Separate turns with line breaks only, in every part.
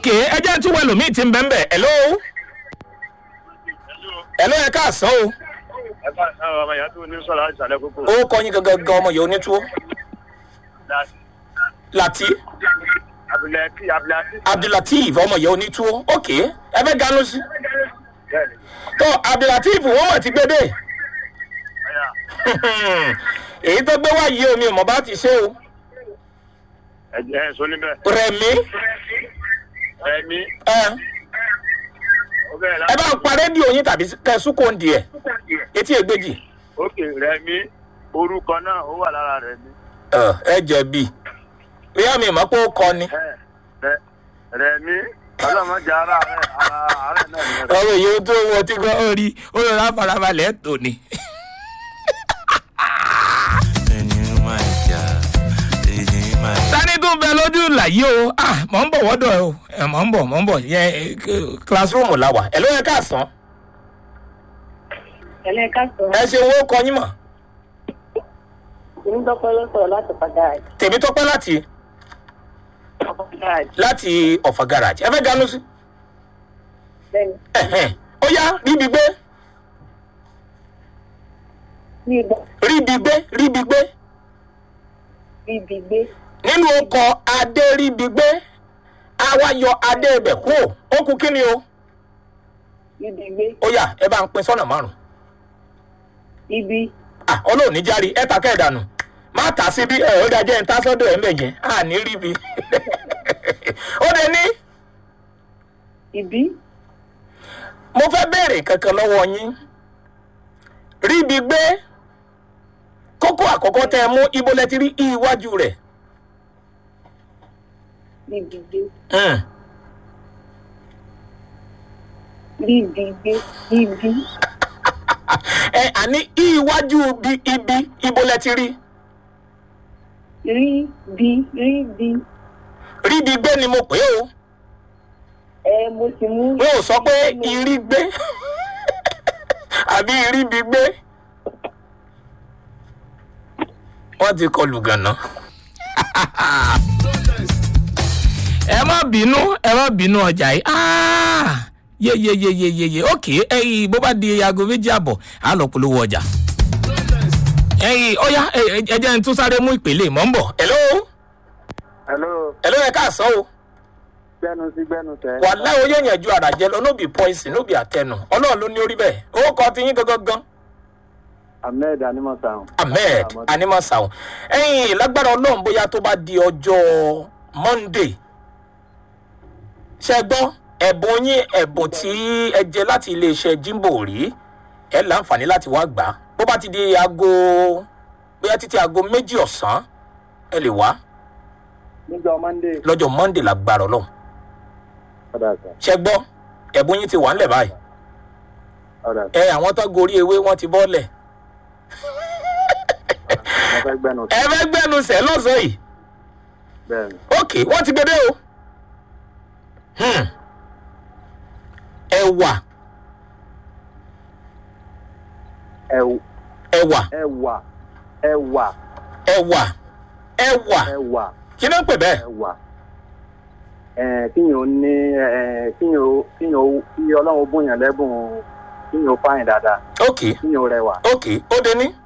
ok ẹ jẹ́ tí wọ́n lòmíì ti ń bẹ́ẹ̀ bẹ́ẹ̀ hello hello ẹ káàsán o
ẹ bá àwọn ọmọ ìyá tó ní sọ̀rọ̀ láti sàlẹ̀ kókó.
ó kọ́ yín gangan gan ọmọ yìí onítúwó láti
abdulati abdulati.
abdulateef ọmọ yìí onítúwó ok ẹ fẹ́ ganu sí
bẹ́ẹ̀ni
tó abdulateef wọ́n mọ̀ ti gbé dé
ẹ̀yà
èyí tó gbé wá yìí omi ò mọ̀ bá ti ṣe o
ẹ̀jẹ̀ ẹ̀ sọ níbẹ̀.
rẹ̀mí
ẹ̀mí
ẹ
ó bẹ̀rẹ̀
ẹ
láti.
bá ń pa rédíò yín tàbí kẹsùn kò ń di ẹ etí ègbèjì
ókè rẹ̀mí orúkọ náà ó wà lára rẹ̀mí.
ẹ ẹ jẹ̀bi bóyá mi mọ̀ pé ó kọ ni
ẹ rẹ rẹ̀mí ọlọ́mọdé ara rẹ̀ ara rẹ̀ náà ni rẹ̀.
ọ̀rọ̀ èyí tó wọ tí kò ó rí ó lọ rà farabalẹ̀ tó ni.
ẹni máa jà èyí máa jà.
sani tún bẹ lójú làyé o ah mọ̀ ń bọ̀ wọ́dọ̀ ẹ o ẹ mọ̀ ń bọ̀ mọ̀ ń bọ̀ yẹ classroom la wà ẹ ló yẹ ká sàn
ẹ̀lẹ́ ká sọ
ẹ ṣe owó kọ yín mọ̀
onídọ́pẹ́ ló sọ̀rọ̀ láti padà
tèmi tọpẹ́ láti
padà
láti ọ̀fà garage ẹ fẹ́ ganu sí
bẹ́ẹ̀ni
ẹ̀hẹ́n. ó yá ríbi gbé
ní ìgbà
ríbi gbé ríbi gbé
bíbí gbé
nínú ọkọ̀ adé ríbi gbé àwa yọ adé ibẹ̀ kú ó kú kí ni o
bíbí gbé
ó yá ẹ bá ń pin sọ́nà márùn
ibi
ah ọlọ́ọ̀ni járe ẹ ta kẹ́ẹ̀dánù má tà sí bí ẹ ó dájẹ́ ń tá sọ́dọ̀ ẹ̀ mẹ̀yẹn à ní ríbi ó dé ní
ibi
mo fẹ́ béèrè kankan lọ́wọ́ yín ríbi gbé kókó àkọ́kọ́ tẹ́ ẹ mú ibo lẹ ti rí i iwájú rẹ̀
bíbí gbé
Hmm.
bíbí gbé bíbí
ẹ àní i iwájú bí ibi ibo lẹ ti rí
rí bí rí bí
ríbi gbé ni mo pè é o
ẹ mo sì mú.
mi ò sọ pé irí gbé àbí iríbi gbé wọ́n ti kọlù gànà. ẹ má bínú ẹ má bínú ọjà yìí Ah! yeyeyeyeyeye ok ẹyin bó bá di aago méjì àbọ̀ á lọ polówó ọjà. ẹyin ọyá ẹ ẹ jẹ́ n tún sáré mú ìpele mọ́ ń bọ̀. hello
hello
hello ẹ káàsán o
gbẹnu sí gbẹnu tẹ.
wàhálà ó yóò yànjú ara jẹ lọ nóbì poison nóbì àtẹnu ọlọ́run ló ní orí bẹ́ẹ̀ owó kan ti yín gangan gan
ahmed animasan.
ahmed animasahun ẹyin lágbára ọlọ́run bóyá tó bá di ọjọ́ monday ṣe gbọ́ ẹ̀bùn yín ẹ̀bùn tí ẹ jẹ láti iléeṣẹ́ jimbo rí ẹ láǹfààní láti wá gbà á bó bá ti di aago bóyá títí aago méjì ọ̀sán ẹ lè wá
níjọ monday.
lọ́jọ́ monday lágbára ọlọ́run
ọ̀dà sà
ṣe gbọ́ ẹ̀bùn yín ti wà ńlẹ̀ báyìí
ọ̀dà sà
ẹ àwọn tó gorí ewé wọn ti bọ́ọ̀lẹ̀
mo fẹ́ gbẹnu
ẹ fẹ́ gbẹ́nu sẹ́ lọ́sàn yìí
bẹ́ẹ̀ ni.
ok wọ́n ti gbede o Hmm. ẹ̀wà
ẹ̀wà
ẹ̀wà
ẹ̀wà ẹ̀wà
ẹ̀wà ẹ̀wà
ẹ̀wà
kí ló ń pè bẹ́ẹ̀
ẹ̀wà ẹ̀ kíyàn ó ní ẹ̀ kíyàn ó kíyàn ó kí ọlọ́run ó bóyàn lẹ́bùn kíyàn ó fáyìn dáadáa
ok
kíyàn ó rẹwà
ok ó de ní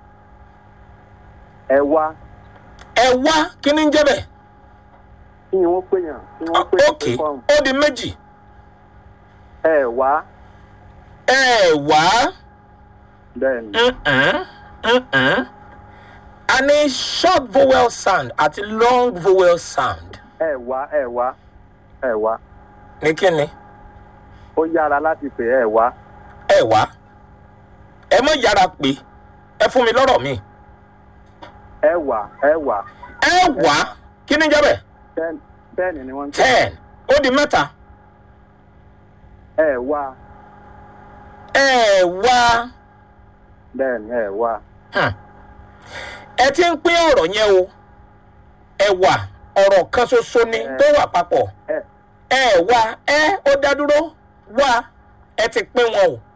ẹ̀wà
ẹ̀wà kí ni ń jẹ́ bẹ́ẹ̀
kíyàn ó péyàn kíyàn ó péyàn
ok ó di méjì
ẹ̀wà
ẹ̀wà
bẹ́ẹ̀ ni
mm-mm, mm-mm. a ní short vowel sound àti long vowel sound
ẹ̀wà ẹ̀wà ẹ̀wà
ní kí ni
ó yára láti pè ẹ̀wà
ẹ̀wà ẹ mọ̀ yára pé ẹ fún mi lọ́rọ̀ mi
ẹ̀wà ẹ̀wà
ẹ̀wà kí ni ń jẹ́ bẹ́ẹ̀
ten ten ni wọ́n ń pè
ten ó di mẹ́ta
ẹ̀wà
ẹ̀wà
bẹ́ẹ̀ ni ẹ̀wà
Hmm. ẹ ti ń pín ọ̀rọ̀ yẹn o ẹ̀wà ọ̀rọ̀ kan ṣoṣo ni tó wà papọ̀
ẹ̀
ẹ̀wà ẹ ó dá dúró wá ẹ ti pín wọn o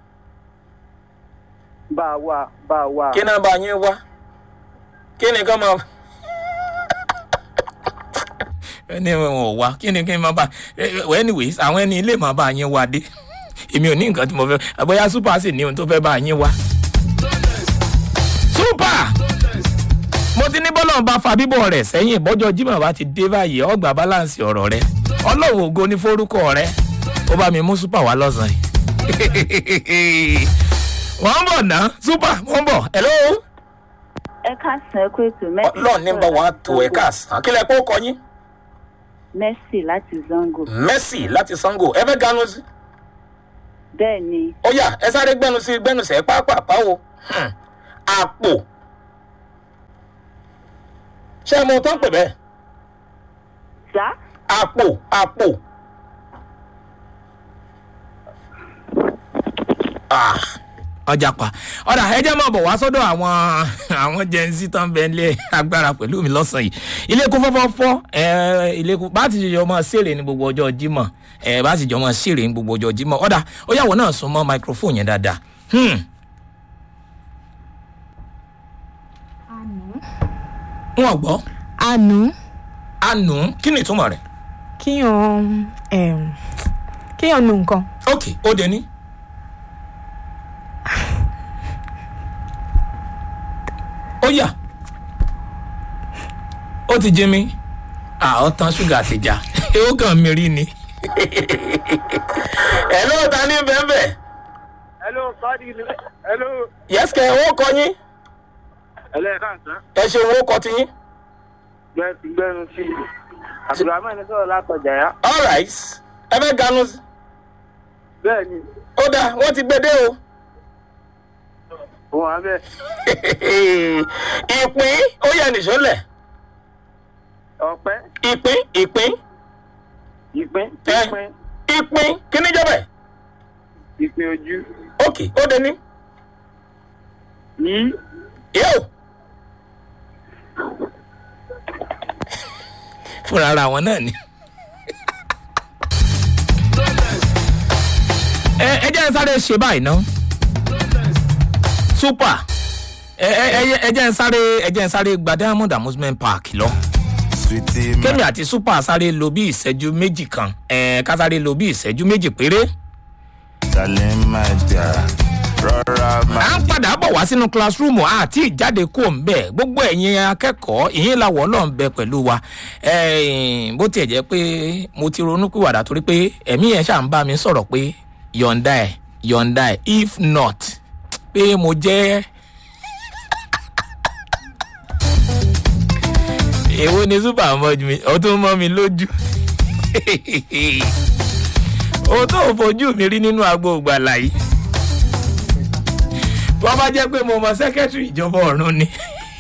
bá a wà bá a wà
kí náà bá yín wá kí ni kán máa ẹni wọn ò wá kí ni kí n máa bá ẹ, ẹ, anyways àwọn ẹni ilé máa bá yín wá dé èmi ò ní nǹkan tí mo fẹ́ àbọ̀yá super sì ní ohun tó fẹ́ bá yín wá. super mo ti ní bọ́lọ̀ bá fa bíbọ̀ rẹ̀ sẹ́yìn bọ́jọ́ jimoh bá ti dé báyìí ọgbà balance ọ̀rọ̀ rẹ ọlọ́wọ́ ògo ní forúkọ rẹ ó bá mi mú super wá lọ́sàn-án yìí. wọ́n ń bọ̀ ná super wọ́n ń bọ̀ hello.
ẹ káàsán ẹ kó ètò mẹ́sì.
ọlọ́run ní bá wa tó ẹ káàsán kí lẹ kó kọ yín.
mẹ́sì láti zango.
mercy láti sango ẹ fẹ́ ganu sí.
bẹ́ẹ̀ ni
ó yá ẹ sáré gbẹnu sí gbẹnu sẹ pápápá o Hmm. àpò ṣé ẹ mọ ohun tó ń pè bẹ́ẹ̀
sá
àpò àpò. Ah, ọjà pa ọ̀dà ẹ jẹ́ máa bọ̀ wá sọ́dọ̀ àwọn àwọn jẹ́nsí tó ń bẹ ilé agbára pẹ̀lú mi lọ́sàn-án yìí ilé kún fọ́fọ́fọ́ ẹ ilé kún bá ti jọ máa ṣèrè ní gbogbo ọjọ́ jímọ̀ ẹ bá ti jọ máa ṣèrè ní gbogbo ọjọ́ jímọ̀ ọ̀dà ó yàwó náà sún mọ́ microphone yẹn dáadáa. Hmm. wọn gbọ́
àánú
àánú kí ni ìtumọ̀ rẹ̀
kíyàn um, kíyàn nu nǹkan
ok ó dé ní. ó yà ó ti jí mi àwọn tán ṣúgà ti já ó kàn mí rí ni. ẹ ló ta ní bẹ́ẹ̀
hello kọ́ọ̀dì hello.
yẹ́sìkẹ́ owó kọ yín
hello ẹ káàsán
ẹ ṣe owó kọ ti yín.
gbẹnu sí i abdulrahman ní sọ̀rọ̀ látọjà yá.
all right ẹ fẹ́ ganu sí.
bẹ́ẹ̀ ni
ó dáa wọ́n ti gbé dé o.
òun àbẹ̀
ìpín ó yẹ nìṣó lẹ̀
ọ̀pẹ́
ìpín ìpín
ìpín
ẹ
ìpín
ìpín kí ni jẹ́ bẹ́ẹ̀.
ìpín ojú
ok ó dé ní.
yìí
yóò. fúnra ara wọn náà ni. ẹ ẹ jẹ́ ń sáré ṣe báyìí ná. super ẹ ẹ ẹ- ẹ jẹ́ ń sáré ẹ jẹ́ ń sáré gba diamond amusement park lọ.
Sweetie, my
kémi àti super sáré lo bí ìṣẹ́jú méjì kan ẹ ká sáré lo bí ìṣẹ́jú méjì péré.
darling, my dear. Rọra
à
máa
ń padà bọ̀ wá sínú classroom àti ìjáde kó ń bẹ̀ gbogbo ẹ̀yin akẹ́kọ̀ọ́ ìyín làwọ̀ náà ń bẹ pẹ̀lú wa Ẹ̀ẹ́n, bó tiẹ̀ jẹ́ pé mo ti ronú pìwàdà torí pé ẹ̀mí yẹn ṣáà ń bá mi sọ̀rọ̀ pé yọ̀ǹda ẹ̀ yọ̀ǹda ẹ̀ if not pé mo jẹ́ èwo ni super mọ́ mi ó tún mọ́ mi lójú o tó fojú mi rí nínú agbo ìgbàlà yìí wọ́n bá jẹ́ pé mo mọ sẹ́kẹ́tìrì ìjọba ọ̀run ni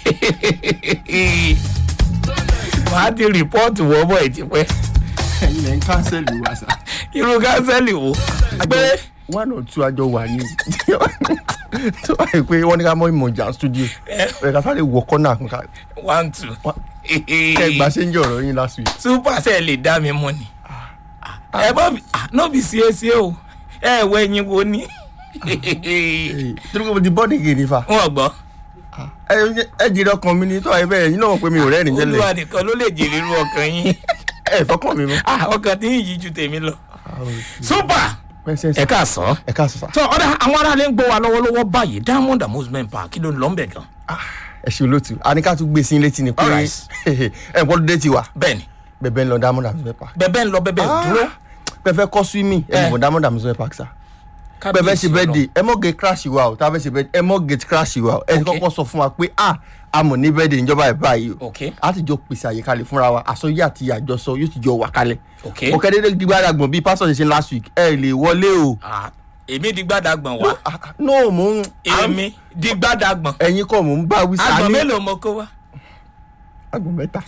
màá ti rìpọ́ọ̀tù wọ́bọ̀ ìtìpẹ́
ilẹ̀ ń kánsẹ́lì wa sá.
irú kánsẹ́lì wo pé
one or two àjọ wà ní tó wà yìí pé wọ́n ní ká mọ́ ìmọ̀jà studio ẹ̀ ká sáré wọ kọ́nà kan ká
one two
kẹ́ gbà ṣe ń jẹ́ ọ̀rọ̀ yín last week.
super ṣe lè dá mi mú ni ẹ bọ́ mi no be ṣeéṣe o ẹ wọ ẹyin wo ni
torí pé mo ti bọ́ọ̀dì gèdè fa
wọn gbọ́
ẹ ẹ jèrè ọkàn mi ni tó wà yìí bẹ́ẹ̀ yín náà mọ̀ pé mi ò rẹ́rìn tẹ́lẹ̀
olúwa nìkan ló lè jèrè irú ọkàn yín
ẹ fọkàn mi mọ́.
Ah, ọkàn tí yìí ju tèmi lọ super
pẹ́sẹ́
ẹ káàsán.
ẹ ká sọ sá.
tọ ọ̀dà àwọn aráàlú ń gbọ́ wa lọ́wọ́lọ́wọ́ báyìí diamond amusement park kí ló ń lọ ń bẹ̀ gan.
ẹ ṣe olóòtú a ní ká tún gbé sí i létí ni pé
Alright.
ẹ gbọ́dọ̀ dé ti wà
bẹ́ẹ̀ni
bẹ̀bẹ̀ ń lọ diamond amusement park.
bẹ́ẹ̀ ń lọ bẹ́ẹ̀ dúró.
pẹ̀fẹ́ kọ́ swimming ẹ
Eh.
mọ̀ diamond amusement park sá. bẹ́ẹ̀ ṣe bẹ́ẹ̀ de ẹ mọ̀ gate crash wa o tá a fẹ́ ṣe bẹ́ẹ̀ ẹ mọ̀ gate crash wa o ẹ ti
Okay.
kọ́kọ́ sọ fún wa pé a a mọ̀ ní bẹ́ẹ̀ de ìjọba ẹ̀ báyìí o
Okay.
a ti jọ pèsè àyè kalẹ̀ fúnra wa àsọyé àti àjọsọ yóò ti jọ wà kalẹ̀
Okay.
mo kẹ́ dédé gbígbá dàgbọ̀n bíi pásọ̀ ṣe ṣe last week ẹ lè wọlé o
Ah, èmi di gbàdàgbọ̀n wá
Ah, ah, no mo ń
èmi di gbàdàgbọ̀n
ẹ̀yin kọ́ mo ń bá wí sáà
àgbọ̀n
ní
mélòó mo kó wá.
àgbọ̀n mẹ́ta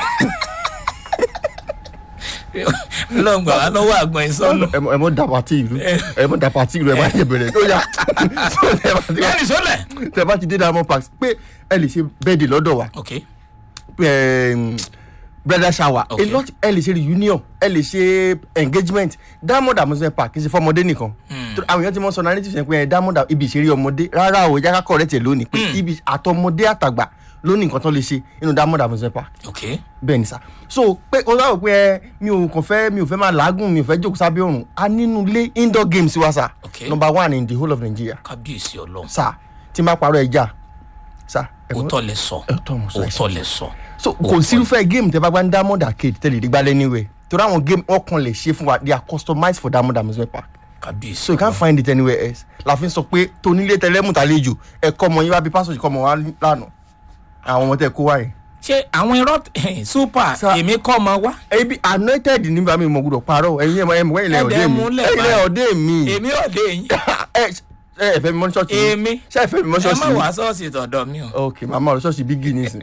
lọ́ngbà wá lọ́wọ́ àgbọ̀n ìsọnù.
ẹ mọ ẹ mọ da pati ìlú ẹ mọ da pati ìlú ẹ bá yẹ bẹ̀rẹ̀ ó yà So, tẹ bá ti-
yẹ́nì sọ́lẹ̀.
tẹ bá ti dé diamond park pé ẹ lè ṣe bẹ́ẹ̀dì lọ́dọ̀ wa
ok
um, brother shower
Okay.
a lot ẹ lè ṣe reunion ẹ lè ṣe engagement diamond amusement park kì í ṣe fọmọdé nìkan Tó- àwọn èèyàn ti mọ sọ narrative yẹn pé ẹ diamond ibi ìṣeré ọmọdé rárá o ìjà kakọ rẹ tẹ lónìí pé ibi àtọmọdé àtàgbà ló ní nǹkan tó lè ṣe nínú diamond amusement park
ok
bẹ́ẹ̀ ni sá so pé o sábà pé ẹ mi ò kàn fẹ́ mi ò fẹ́ máa làágùn mi ò fẹ́ jókòó sábẹ́ òrùn a nínú ilé indoor games wa sá
Okay.
number one in the whole of nigeria
kábíyèsí ọlọ́run
sá tí n bá parọ́ ẹja sá ẹ̀gbọ́n-
òótọ́ lẹ sọ
Òótọ́ mo sọ, ẹ
òótọ́ lẹ sọ
so kò sí irúfẹ́ game tẹ bá gbá ní diamond arcade tẹ́lẹ̀ ìdígbà lẹ́niwẹ̀ torí àwọn game wọn kàn lè ṣe fún wa they are customized for diamond amusement park
kábíyèsí
so you can't find it anywhere else la fi ń sọ pé tonílé tẹlẹ́mù tàlejò ẹ̀kọ́ ọmọ yín wá bí pásítọ̀ kọ́ ọmọ wa lánàá àwọn ọmọ tẹ kó wáyé.
ṣé àwọn irọ́ super
Sir.
èmi kọ́ ọmọ wa
ebi anointed nígbà mi mo gbọdọ̀ parọ́ ẹ̀yin ẹ̀mọ ẹ̀mọ ẹ̀yin lẹ́yìn ọ̀dẹ́ mi
Ẹ̀dẹ̀ mú lẹ̀
ẹ̀yin lẹ́yìn
báyìí.
ọ̀dẹ́ mi
èmi ò lè yín
ẹ ẹ ẹ fẹ́ mi mọ́ ní ṣọ́ọ̀ṣì mi?
èmi
ṣé ẹ fẹ́ mi mọ́
ẹ má
ṣọ́ọ̀ṣì mi?
wá sọ́ọ̀sì tọ̀dọ̀ mi o
ok màmá ọ̀rọ̀ ṣọ́ọ̀ṣì bígì nísìn